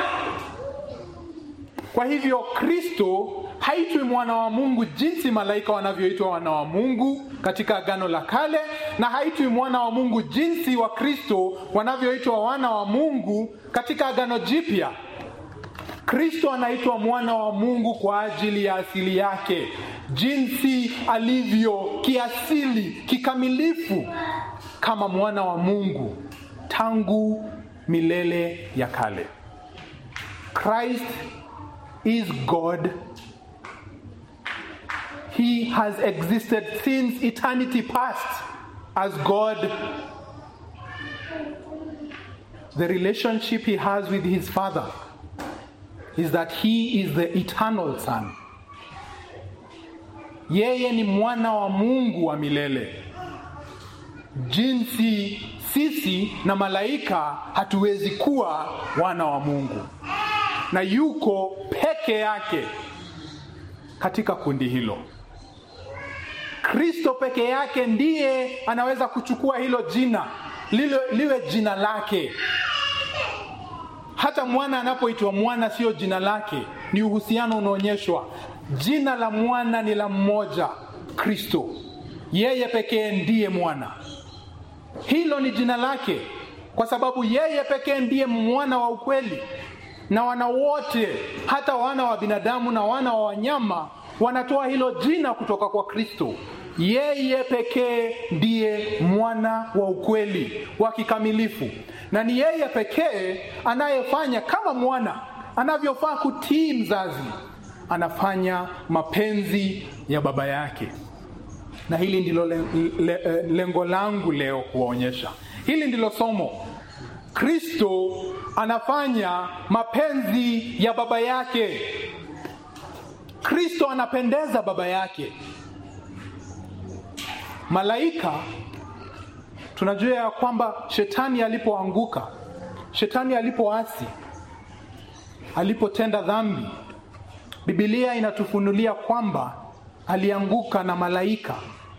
Kwa hivyo Kristo haitwi mwana wa Mungu jinsi malaika wanavyoitwa wana wa Mungu katika Agano la Kale, na haitwi mwana wa Mungu jinsi wa Kristo wanavyoitwa wana wa Mungu katika Agano Jipya. Kristo anaitwa mwana wa Mungu kwa ajili ya asili yake, jinsi alivyo kiasili, kikamilifu kama mwana wa Mungu tangu milele ya kale. Christ is God. He has existed since eternity past as God. The relationship he has with his Father is that he is the eternal Son. Yeye ni mwana wa Mungu wa milele, jinsi sisi na malaika hatuwezi kuwa wana wa Mungu, na yuko peke yake katika kundi hilo. Kristo peke yake ndiye anaweza kuchukua hilo jina lile, liwe jina lake. Hata mwana anapoitwa mwana, sio jina lake, ni uhusiano unaonyeshwa. Jina la mwana ni la mmoja, Kristo. Yeye pekee ndiye mwana, hilo ni jina lake, kwa sababu yeye pekee ndiye mwana wa ukweli, na wana wote, hata wana wa binadamu na wana wa wanyama, wanatoa hilo jina kutoka kwa Kristo. Yeye pekee ndiye mwana wa ukweli wa kikamilifu, na ni yeye pekee anayefanya kama mwana anavyofaa kutii mzazi, anafanya mapenzi ya baba yake na hili ndilo le, le, lengo langu leo kuwaonyesha hili ndilo somo kristo anafanya mapenzi ya baba yake kristo anapendeza baba yake malaika tunajua ya kwamba shetani alipoanguka shetani alipoasi alipotenda dhambi bibilia inatufunulia kwamba alianguka na malaika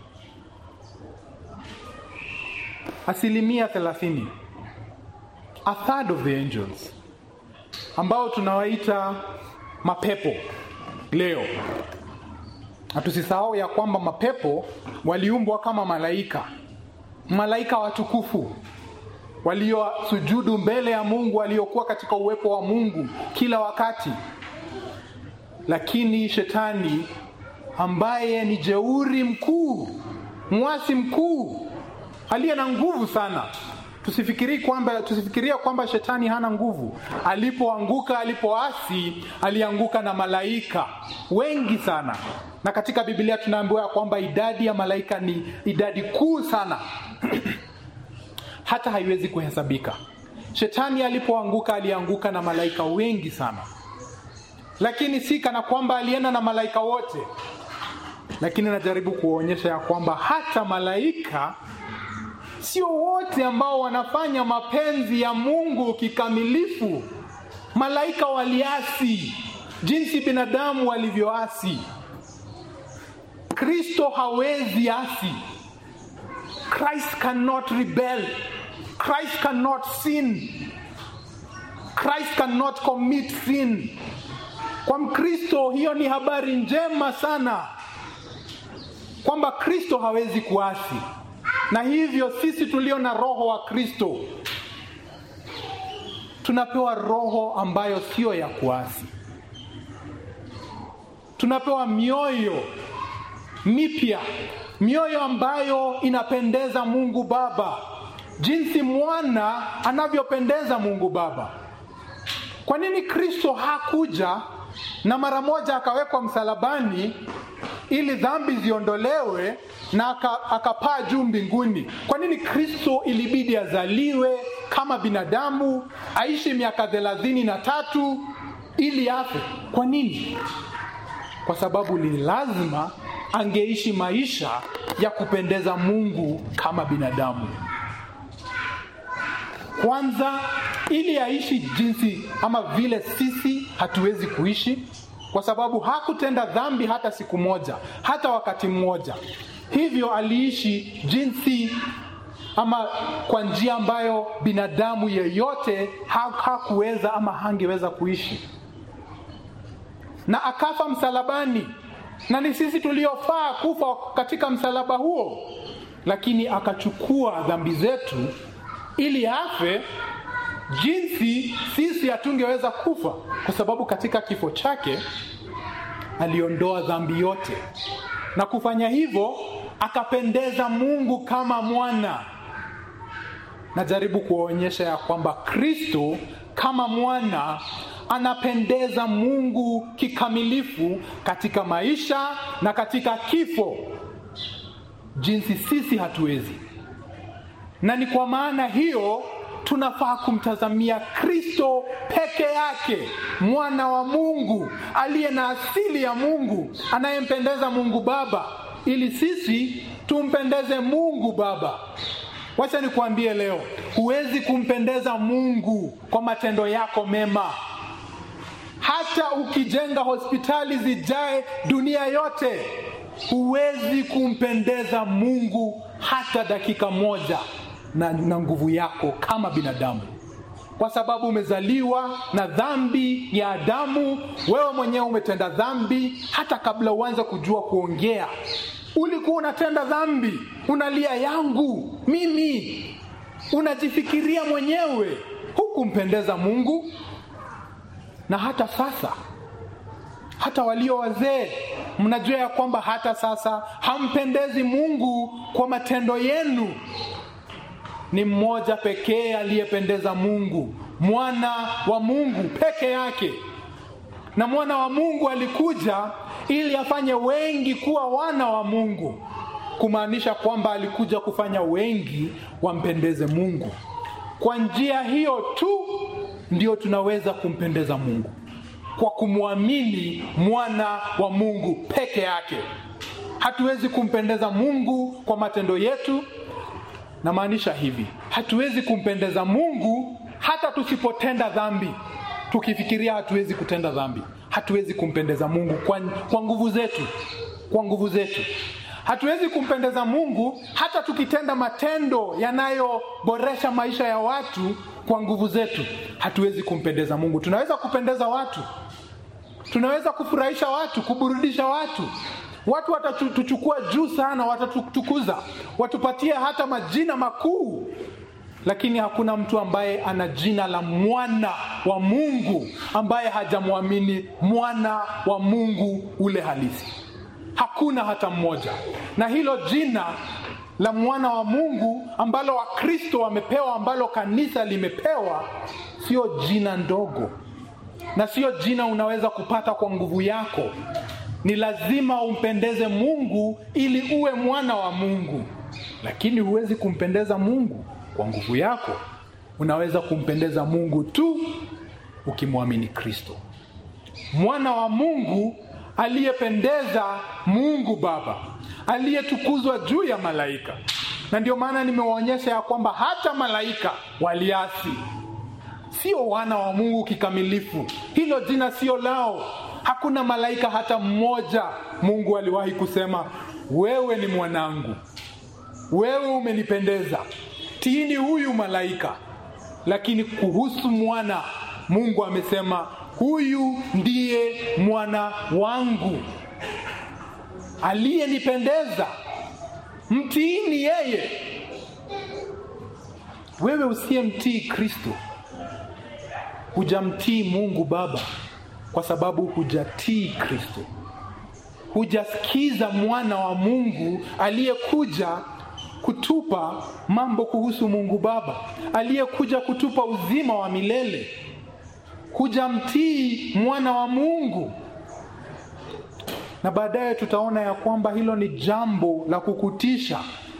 asilimia thelathini a third of the angels ambao tunawaita mapepo leo na tusisahau ya kwamba mapepo waliumbwa kama malaika malaika watukufu waliosujudu mbele ya mungu waliokuwa katika uwepo wa mungu kila wakati lakini shetani ambaye ni jeuri mkuu mwasi mkuu aliye na nguvu sana tusifikirie kwamba tusifikiria kwamba shetani hana nguvu alipoanguka alipoasi alianguka na malaika wengi sana na katika biblia tunaambiwa kwamba idadi ya malaika ni idadi kuu sana hata haiwezi kuhesabika shetani alipoanguka alianguka na malaika wengi sana lakini si kana kwamba alienda na malaika wote lakini najaribu kuwaonyesha ya kwamba hata malaika sio wote ambao wanafanya mapenzi ya mungu kikamilifu malaika waliasi jinsi binadamu walivyoasi kristo hawezi asi christ cannot rebel christ cannot sin christ cannot commit sin kwa mkristo hiyo ni habari njema sana kwamba kristo hawezi kuasi na hivyo sisi tulio na roho wa kristo tunapewa roho ambayo siyo ya kuasi tunapewa mioyo mipya mioyo ambayo inapendeza mungu baba jinsi mwana anavyopendeza mungu baba kwa nini kristo hakuja na mara moja akawekwa msalabani ili dhambi ziondolewe na akapaa aka juu mbinguni kwa nini kristo ilibidi azaliwe kama binadamu aishi miaka thelathini na tatu ili afe kwa nini kwa sababu ni lazima angeishi maisha ya kupendeza mungu kama binadamu kwanza ili aishi jinsi ama vile sisi hatuwezi kuishi kwa sababu hakutenda dhambi hata siku moja hata wakati mmoja hivyo aliishi jinsi ama kwa njia ambayo binadamu yeyote hakuweza ama hangeweza kuishi na akafa msalabani na ni sisi tuliofaa kufa katika msalaba huo lakini akachukua dhambi zetu ili afe jinsi sisi hatungeweza kufa kwa sababu katika kifo chake aliondoa dhambi yote na kufanya hivyo akapendeza mungu kama mwana najaribu kuwaonyesha ya kwamba kristo kama mwana anapendeza mungu kikamilifu katika maisha na katika kifo jinsi sisi hatuwezi na ni kwa maana hiyo tunafaa kumtazamia kristo peke yake mwana wa mungu aliye na asili ya mungu anayempendeza mungu baba ili sisi tumpendeze mungu baba wacha nikuambie leo huwezi kumpendeza mungu kwa matendo yako mema hata ukijenga hospitali zijae dunia yote huwezi kumpendeza mungu hata dakika moja na, na nguvu yako kama binadamu kwa sababu umezaliwa na dhambi ya adamu wewe mwenyewe umetenda dhambi hata kabla uanze kujua kuongea ulikuwa unatenda dhambi unalia yangu mimi unajifikiria mwenyewe hukumpendeza mungu na hata sasa hata walio wazee mnajua ya kwamba hata sasa hampendezi mungu kwa matendo yenu ni mmoja pekee aliyependeza mungu mwana wa mungu peke yake na mwana wa Mungu alikuja ili afanye wengi kuwa wana wa Mungu, kumaanisha kwamba alikuja kufanya wengi wampendeze Mungu. Kwa njia hiyo tu ndio tunaweza kumpendeza Mungu, kwa kumwamini mwana wa Mungu peke yake. Hatuwezi kumpendeza Mungu kwa matendo yetu. Namaanisha hivi, hatuwezi kumpendeza Mungu hata tusipotenda dhambi. Tukifikiria hatuwezi kutenda dhambi, hatuwezi kumpendeza Mungu kwa, kwa nguvu zetu, kwa nguvu zetu. Hatuwezi kumpendeza Mungu hata tukitenda matendo yanayoboresha maisha ya watu kwa nguvu zetu, hatuwezi kumpendeza Mungu. Tunaweza kupendeza watu, tunaweza kufurahisha watu, kuburudisha watu, watu watatuchukua juu sana, watatutukuza, watupatie hata majina makuu, lakini hakuna mtu ambaye ana jina la mwana wa Mungu ambaye hajamwamini mwana wa Mungu ule halisi. Hakuna hata mmoja. Na hilo jina la mwana wa Mungu ambalo Wakristo wamepewa, ambalo kanisa limepewa, sio jina ndogo, na sio jina unaweza kupata kwa nguvu yako. Ni lazima umpendeze Mungu ili uwe mwana wa Mungu, lakini huwezi kumpendeza Mungu kwa nguvu yako. Unaweza kumpendeza Mungu tu ukimwamini Kristo, mwana wa Mungu aliyependeza Mungu Baba, aliyetukuzwa juu ya malaika. Na ndio maana nimewaonyesha ya kwamba hata malaika waliasi, sio wana wa Mungu kikamilifu. Hilo jina sio lao. Hakuna malaika hata mmoja Mungu aliwahi kusema wewe ni mwanangu, wewe umenipendeza, tiini huyu malaika. Lakini kuhusu mwana, Mungu amesema huyu ndiye mwana wangu aliyenipendeza, mtiini yeye. Wewe usiyemtii Kristo hujamtii Mungu Baba, kwa sababu hujatii Kristo, hujasikiza mwana wa Mungu aliyekuja kutupa mambo kuhusu Mungu Baba, aliyekuja kutupa uzima wa milele hujamtii mwana wa Mungu. Na baadaye tutaona ya kwamba hilo ni jambo la kukutisha,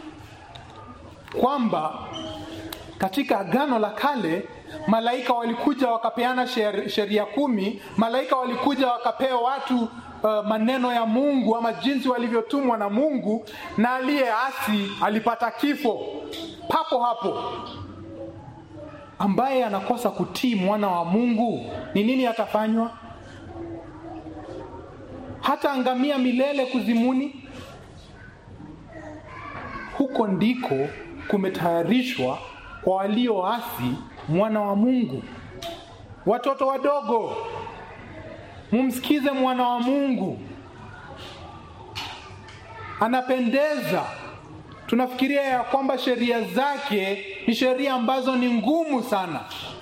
kwamba katika Agano la Kale malaika walikuja wakapeana sheria kumi. Malaika walikuja wakapea watu uh, maneno ya Mungu ama jinsi walivyotumwa na Mungu, na aliyeasi alipata kifo papo hapo ambaye anakosa kutii mwana wa Mungu ni nini atafanywa? Hata angamia milele kuzimuni. Huko ndiko kumetayarishwa kwa walioasi mwana wa Mungu. Watoto wadogo, mumsikize mwana wa Mungu, anapendeza. Tunafikiria ya kwamba sheria zake ni sheria ambazo ni ngumu sana.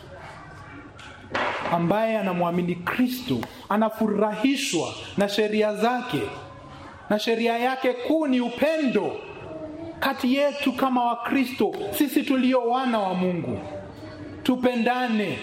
Ambaye anamwamini Kristo anafurahishwa na sheria zake, na sheria yake kuu ni upendo kati yetu kama Wakristo, sisi tulio wana wa Mungu, tupendane.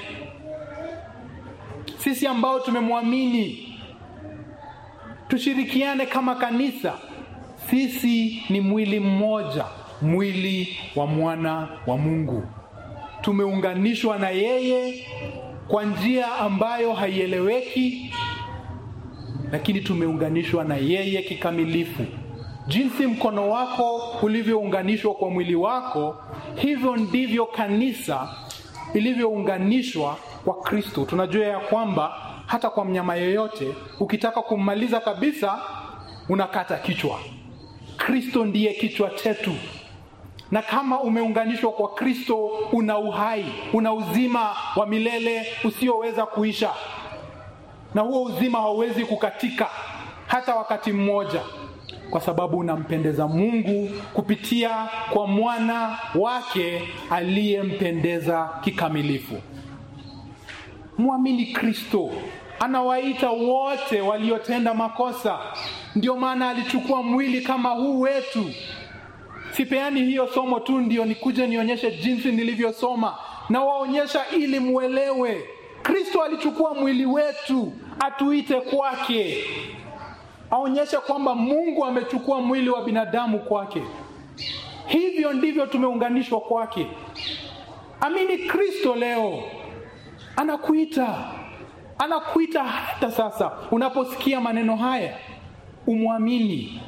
Sisi ambao tumemwamini tushirikiane kama kanisa. Sisi ni mwili mmoja, mwili wa mwana wa Mungu. Tumeunganishwa na yeye kwa njia ambayo haieleweki, lakini tumeunganishwa na yeye kikamilifu. Jinsi mkono wako ulivyounganishwa kwa mwili wako, hivyo ndivyo kanisa ilivyounganishwa kwa Kristo. Tunajua ya kwamba hata kwa mnyama yeyote ukitaka kummaliza kabisa, unakata kichwa. Kristo ndiye kichwa chetu, na kama umeunganishwa kwa Kristo, una uhai, una uzima wa milele usioweza kuisha, na huo uzima hauwezi kukatika hata wakati mmoja, kwa sababu unampendeza Mungu kupitia kwa mwana wake aliyempendeza kikamilifu. Mwamini Kristo, anawaita wote waliotenda makosa. Ndio maana alichukua mwili kama huu wetu. Sipeani hiyo somo tu ndio nikuje nionyeshe jinsi nilivyosoma, na waonyesha ili muelewe Kristo alichukua mwili wetu atuite kwake, aonyeshe kwamba Mungu amechukua mwili wa binadamu kwake. Hivyo ndivyo tumeunganishwa kwake. Amini Kristo leo, anakuita, anakuita hata sasa. Unaposikia maneno haya, umwamini,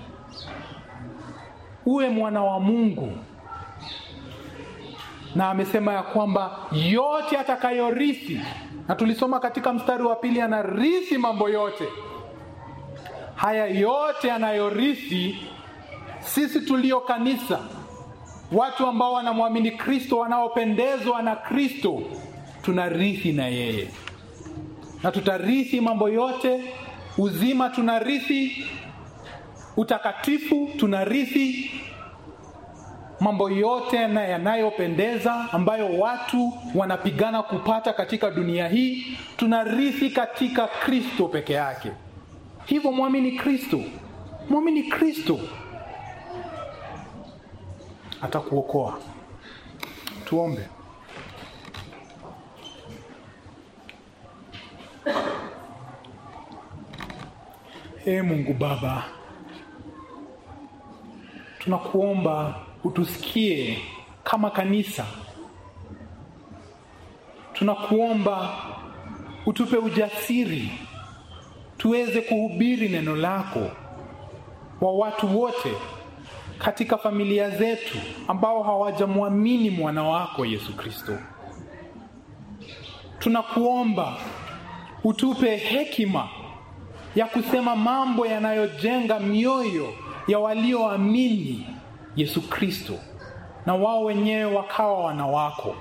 uwe mwana wa Mungu na amesema ya kwamba yote atakayorithi, na tulisoma katika mstari wa pili, anarithi mambo yote haya. Yote anayorithi, sisi tulio kanisa, watu ambao wanamwamini Kristo, wanaopendezwa na Kristo, tunarithi na yeye, na tutarithi mambo yote. Uzima tunarithi, utakatifu tunarithi mambo yote yanayopendeza ambayo watu wanapigana kupata katika dunia hii tunarithi katika Kristo peke yake. Hivyo mwamini Kristo, mwamini Kristo, atakuokoa. Tuombe. Ee Mungu Baba, tunakuomba utusikie kama kanisa. Tunakuomba utupe ujasiri tuweze kuhubiri neno lako wa watu wote katika familia zetu ambao hawajamwamini mwana wako Yesu Kristo. Tunakuomba utupe hekima ya kusema mambo yanayojenga mioyo ya walioamini Yesu Kristo na wao wenyewe wakawa wana wako.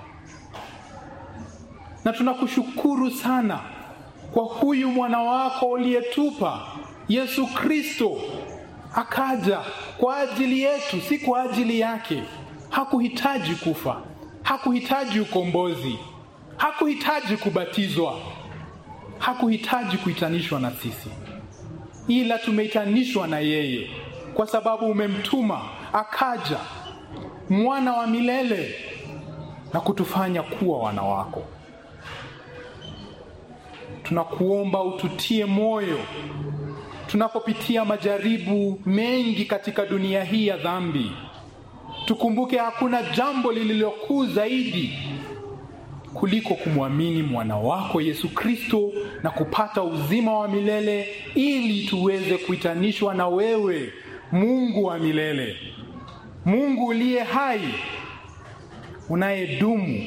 Na tunakushukuru sana kwa huyu mwana wako uliyetupa Yesu Kristo, akaja kwa ajili yetu, si kwa ajili yake. Hakuhitaji kufa, hakuhitaji ukombozi, hakuhitaji kubatizwa, hakuhitaji kuitanishwa na sisi, ila tumeitanishwa na yeye kwa sababu umemtuma akaja mwana wa milele na kutufanya kuwa wana wako. Tunakuomba ututie moyo tunapopitia majaribu mengi katika dunia hii ya dhambi. Tukumbuke hakuna jambo lililokuu zaidi kuliko kumwamini mwana wako Yesu Kristo na kupata uzima wa milele ili tuweze kuitanishwa na wewe, Mungu wa milele, Mungu uliye hai, unayedumu.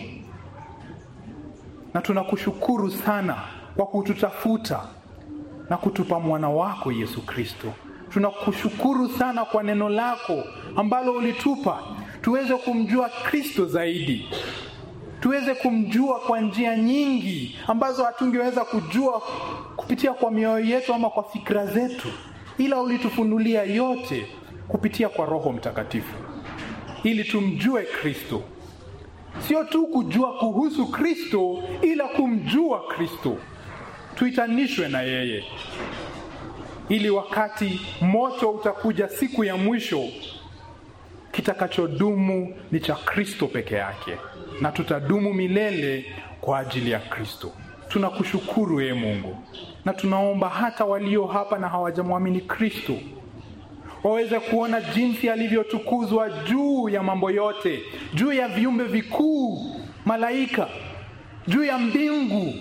Na tunakushukuru sana kwa kututafuta na kutupa mwana wako Yesu Kristo. Tunakushukuru sana kwa neno lako ambalo ulitupa tuweze kumjua Kristo zaidi, tuweze kumjua kwa njia nyingi ambazo hatungeweza kujua kupitia kwa mioyo yetu ama kwa fikra zetu, ila ulitufunulia yote kupitia kwa Roho Mtakatifu ili tumjue Kristo, sio tu kujua kuhusu Kristo, ila kumjua Kristo, tuitanishwe na yeye, ili wakati moto utakuja siku ya mwisho, kitakachodumu ni cha Kristo peke yake, na tutadumu milele kwa ajili ya Kristo. Tunakushukuru ee Mungu, na tunaomba hata walio hapa na hawajamwamini Kristo waweze kuona jinsi alivyotukuzwa juu ya mambo yote, juu ya viumbe vikuu, malaika, juu ya mbingu.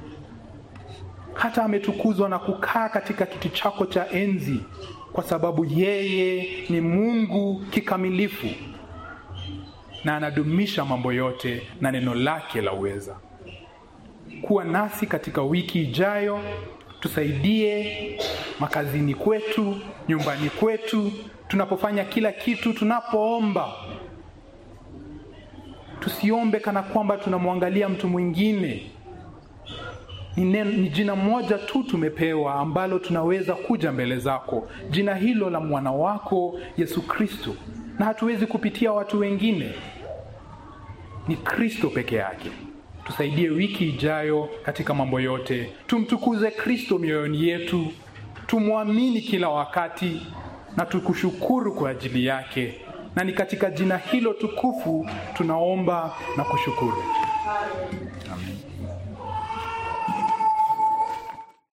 Hata ametukuzwa na kukaa katika kiti chako cha enzi, kwa sababu yeye ni Mungu kikamilifu na anadumisha mambo yote na neno lake la uweza. Kuwa nasi katika wiki ijayo, tusaidie makazini kwetu, nyumbani kwetu, tunapofanya kila kitu, tunapoomba tusiombe kana kwamba tunamwangalia mtu mwingine. Ni, ni jina moja tu tumepewa ambalo tunaweza kuja mbele zako, jina hilo la mwana wako Yesu Kristo, na hatuwezi kupitia watu wengine, ni Kristo peke yake. Tusaidie wiki ijayo katika mambo yote, tumtukuze Kristo mioyoni yetu, tumwamini kila wakati na tukushukuru kwa ajili yake, na ni katika jina hilo tukufu tunaomba na kushukuru, amen.